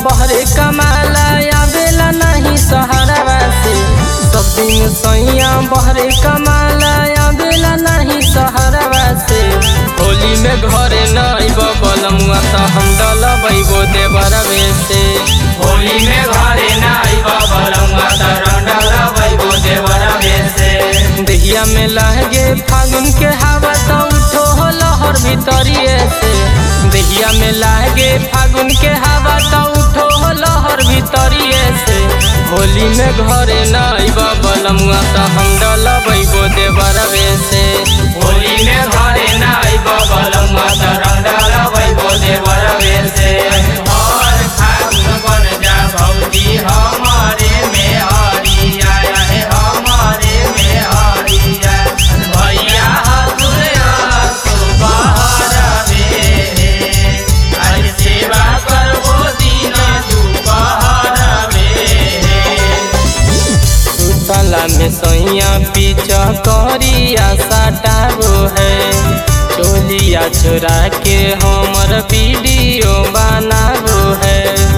बहरे कमाला आवेला नहीं सहारा से सब दिन सैया बहरे कमाला आवेला नहीं सहारा से होली में घरे नहीं बबलमुआ तो हम डलबैबो देवरवे से होली में घरे नाई बबलुआ तरंडल वैगो देवर से दहिया में लहगे फागुन के हवा तो उठो हो लहर भीतरिए से दहिया में लहगे फागुन के हवा तो उठो हो लहर भीतरिए से होली में घरे नहीं बबलमुआ तो हम डलबैबो देवरवे से होली में घरे नाई बबलुआ तरंडल वैगो देवर से और फागुन बन जा भौजी हमारे में हरिया है हमारे में हरिया भैया दुनिया सुबह रे आज सेवा करबो दिन दुपहर में सुतला में सैया पीछा करिया सटाबो है चोलिया चोरा के हमर वीडियो बनाबो है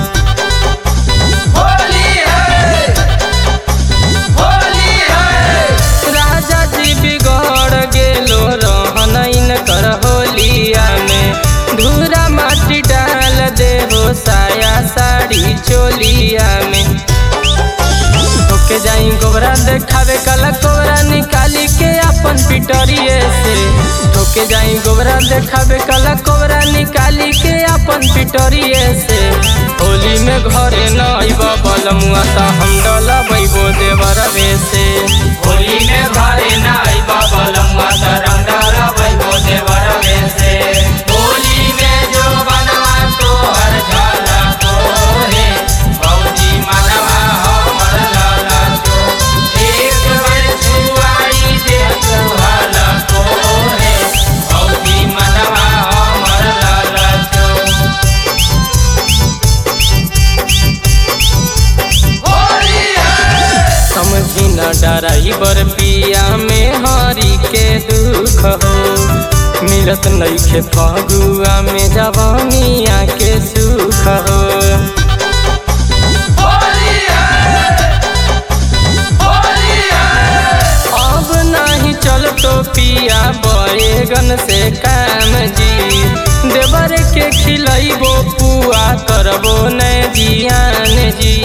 होली है होली है राजा जी बिगड़ गेलो रहन कर होलिया में धूरा माटी डाल दे हो साया साड़ी चोलिया में ओके जाई गोबरा देखावे कला कोबरा निकाली के अपन पिटरिए से ठोके जाई गोबरा देखावे कला कोबरा निकाली के अपन पिटरिए से होली में घरे नहीं बबलमुआ तो हम डलबैबो देवरवे से होली में घरे नाई बबलुआ तरंडल वैगो देवर से होली में जो बनवा तोहर झलको रे भौजी मनवा हमर ललको एक बेर छुआई दे तोहर को रे भौजी मनवा हमर ललको होली है समझी न डराइबर पिया में हरी के दुख हो मिलत नइखे फगुआ में जवानिया के सुख हो होली है होली है अब नहीं चल तो पिया बैगन से काम जी देवर के खिलैबो पुआ करबो न जियान जी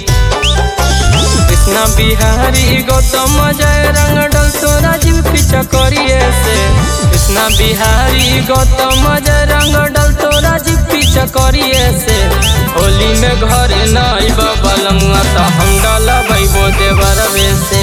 कृष्णा बिहारी गौतम जय रंग डल तो राजीव पीछा करिए से कृष्णा बिहारी गौतम जय रंग डल तो राजीव पीछा करिए से होली में घर नहीं बबलमुआ तो हम डलबैबो देवरवे से